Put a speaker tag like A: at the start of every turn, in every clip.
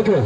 A: Okay.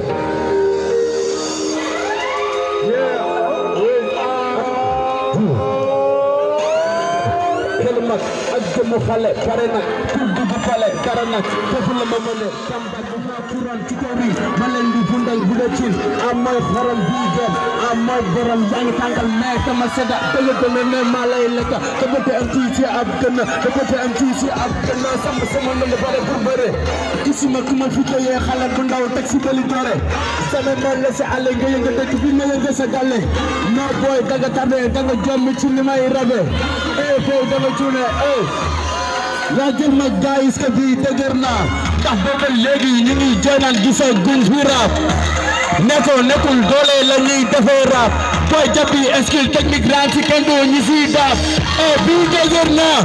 A: xelu mag ak jëmu xale pare nag pour dugg pale dara nag foofu la ma mëne tamba bu ma kuran ci kaw ri ma leen di fundal bu dee cin am mooy xorom bii gën am mooy borom yaa ngi tàngal mais sama sedda dëgg dëgg ne maa lay lekka te bëte am tii ci ab gën te bëte am tii ci ab gën sama sama nënd bare pour bëre gisuma ku ma fi tëyee xale bu ndaw teg si bëli doore sama mel la si àll nga yënga dëkk bi nga yënga sa gàlle non booy danga tardé danga jommi ci li may rabe eh booy danga cuune eh yaa jël ma gaayis ka fii dëgër naa ndax booba léegi ñu ngi joynal gisa gun fi rap nekkoo nekkul doole la ñuy defee rap booy jàppi skill technique ran ci kenn doo ñi siy daap eh bii dëgër naa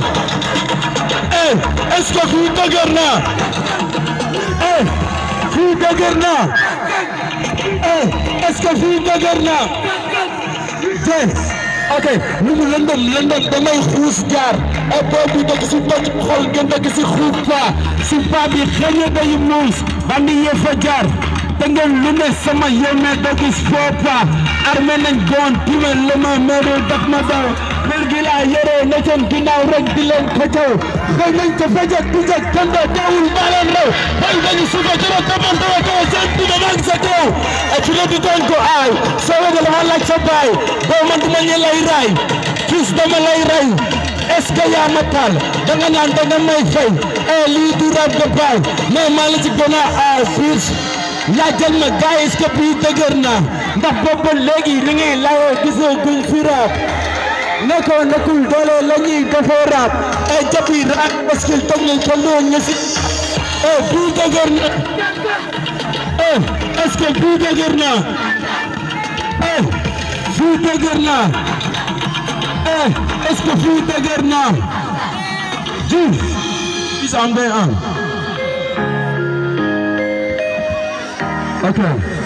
A: eh est-ce que fii dëgër naa eh fii dëgër naa eh est-ce que fii dëgër naa tey ok lu mu lëndëm lëndëm damay xuus jaar e boobu dëkk si toj xol ngeen dëkk si xuuf pa si pa bi xëñe day muus bandi yee fa jaar te ngeen lu ne sama yéeme doo gis foo pa armé nañ goon time la ma meeru daf ma daw mbir gi laa yore ne seen ginnaaw rek di leen xëcëw xëy nañ ko fejek di jek kando teewul maa leen raw bay dañu suufa jëro tabantawa kaw seen dina maa ngi sa kaw e fi la di doon ko aay soo wega dama laaj sa baay boo man duma ñe lay raay fils dama lay ray est-ce que yaa ma taal danga naan danga may fay e lii du rab de baay mais maa la ci gën a aay fils laajal ma gars est-ce que bii dëgër na ndax boobu léegi li ngay layoo gisoo guñ fi rab nekkoo nekkul doole la ñuy defee rap e jabi rap parce que toog nañ ko loo ñu si e bii dëgër na e est-ce que bii dëgër na e fii dëgër na e est-ce que fii dëgër na ji is am day am ok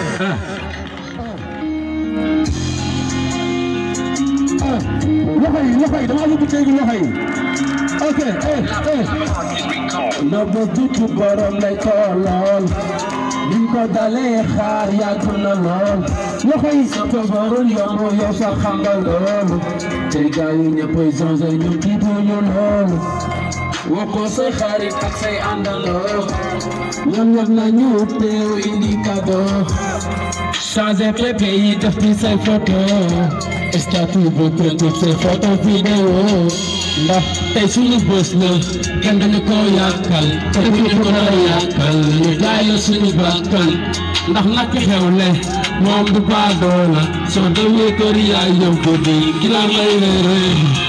A: loxo yi loxo yi dama bëgg dégg loxo yi ok eh eh na ba jiitu borom lay toolool liñ ko dalee xaar yàgg na lool loxo yi sa tobarul yomb yow sa xam nga loolu te gaa yi ñëppay zonze ñu tiituñu loolu woo ko say xarit ak say àndandoo ñoom ñëpp nañu teew indi cadeau changer PP yi def ci say photo statut bu printer say photo vidéo ndax tey suñu bës la kenn dañu ko yàkkal te bu ñu ko dara yàkkal ñu jaay la suñu bakkan ndax nak xewle moom du baadoo la soo demee kër yaay yow ko di gila may reere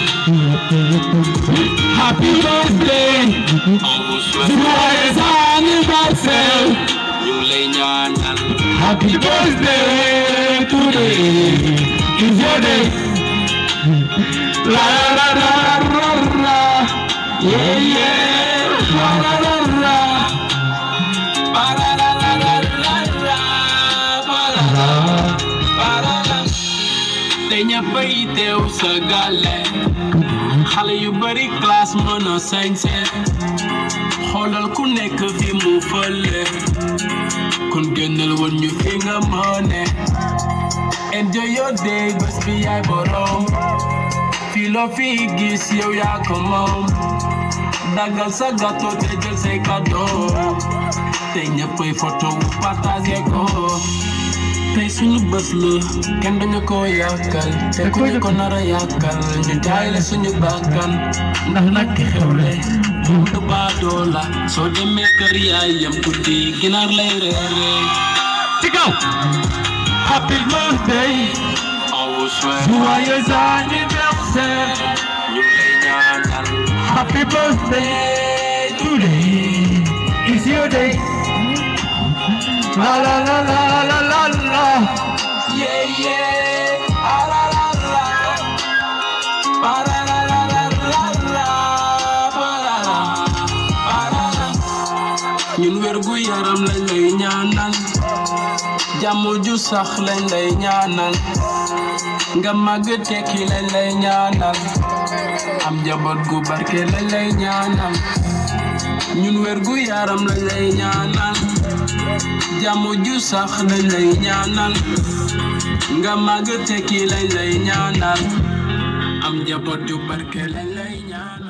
A: Happy birthday joyeux anniversaire
B: ñu ngi lay ñaanal
A: Happy birthday today is your day. La la la la la la. Yeah yeah. La la la la.
B: Ba la la la la la la, ba la la, ba la la. te ñëppay teew sa gàlle xale yu bari classe mën a sañse xoolal ku nekk fi mu fële kon génnal woon ñu fi nga mëne enjoy your day bés bi yaay borom fii loo fi gis yow yaa ko moom daggal sa gâteau te jël say cadeau te ñëppay photo wu partage ko tey suñu bés la kenn dañu ko yàkkal te ku ñu ko nar a yàkkal ñu jaay la suñu bakkan ndax nag xewle moom du baadoo la soo demee kër yaay yam guddi ginaar lay reere
A: ci kaw. Happy birthday.
B: awu souhait
A: Joyeux anniversaire.
B: ñu lay ñaanal
A: Happy birthday today is your day. La la la la la la la.
B: yeah yeah ah la la la ba la la la la la la ba la la ba la la ñun wér gu yaram lañ lay ñaanal jàmm ju sax lañ lay ñaanal nga màgg tekki lañ lay ñaanal am njaboot gu barke lañ lay ñaanal ñun wér gu yaram lañ lay ñaanal jamu ju sax lañ lay ñaanal nga màgg tekki lañ lay ñaanal am njaboot ju barke lañ lay ñaanal